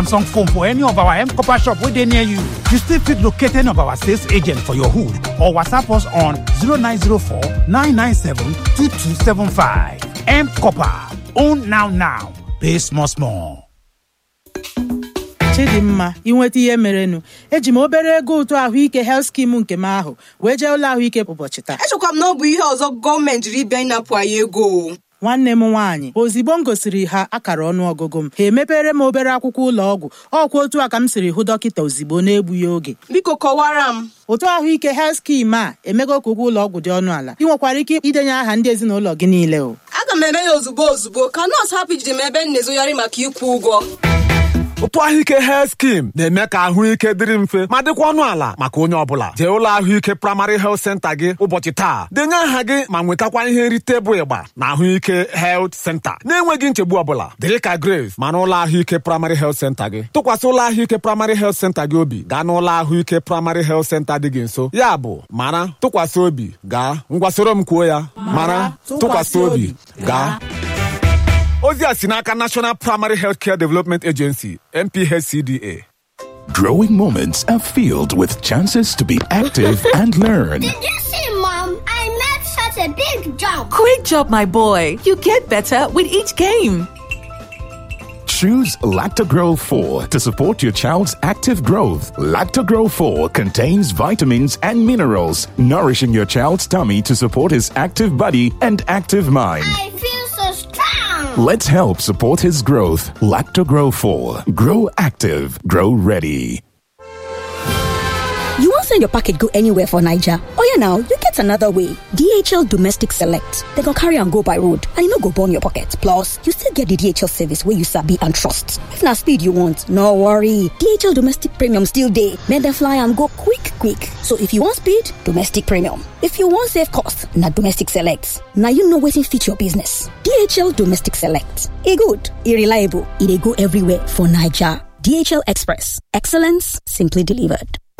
Samsung phone for any of our M Copper shop where they near you. You still fit locate any of our sales agent for your hood or WhatsApp us on 0904 997 2275. M Copper. Own now now. Pay small small. chidimma inweta ihe merenụ eji m obere ego ụtụ ahụike health skim nke m ahụ wee jee ụlọ ahụike ụbọchị taa echekwa m na ọ bụ ihe ọzọ gọọmenti jiri bịa ịnapụ anyị ego o. nwanne m nwaanyị ozigbo m gosiri ha akara ọnụọgụgụ m ha emepere m obere akwụkwọ ụlọ ọgwụ ọkwa otu a ka m siri hụ dọkịta ozigbo na-egbughị oge biko kọwara m ụtụ ahụike health skim a emego ka ụgwọ ụlọ ọgwụ dị ọnụ ala ị nwekwara ike idenye aha ndị ezinụlọ gị niile o aga m eme ya ozugbo ozugbo ka nọọsụ hapụ ijide m ebe m na-ezogharị maka ịkwụ ụgwọ ụtụ ahụike health skim na-eme ka ahụike dịrị mfe ma dịkwa ọnụ ala maka onye ọbụla jee ụlọ ahụike praịmarị health center gị ụbọchị taa denye aha gị ma nwetakwa ihe nrite bụ ịgba na ahụike health center na-enweghị nchegbu ọbụla dịrị ka grace ma n'ụlọ ahụike praịmarị health center gị tụkwasị ụlọ ahụike praịmarị health center gị obi gaa n'ụlọ ahụike praịmarị health center dị gị nso ya bụ mara tụkwasị obi gaa ngwa soro m kwuo ya mara tụkwasị obi gaa ozi a si n'aka National Primary Healthcare Development Agency NPHCDA Growing moments are filled with chances to be active and learn. Did you see, Mom? I made such a big jump. Great job, my boy. You get better with each game. Choose Lactogro 4 to support your child's active growth. Lactogro 4 contains vitamins and minerals, nourishing your child's tummy to support his active body and active mind. I feel so strong. Let's help support his growth. Lactogro 4. Grow active. Grow ready. You won't send your packet go anywhere for Niger. Oh yeah, now you get another way. DHL Domestic Select. They go carry and go by road, and you no go burn your pocket. Plus, you still get the DHL service where you sabi and trust. If na speed you want, no worry. DHL Domestic Premium still dey. Make them fly and go quick, quick. So if you want speed, Domestic Premium. If you want save cost, na Domestic Select. Now you know wetin fit your business. DHL Domestic Select. E good, e reliable, e dey go everywhere for Niger. DHL Express. Excellence simply delivered.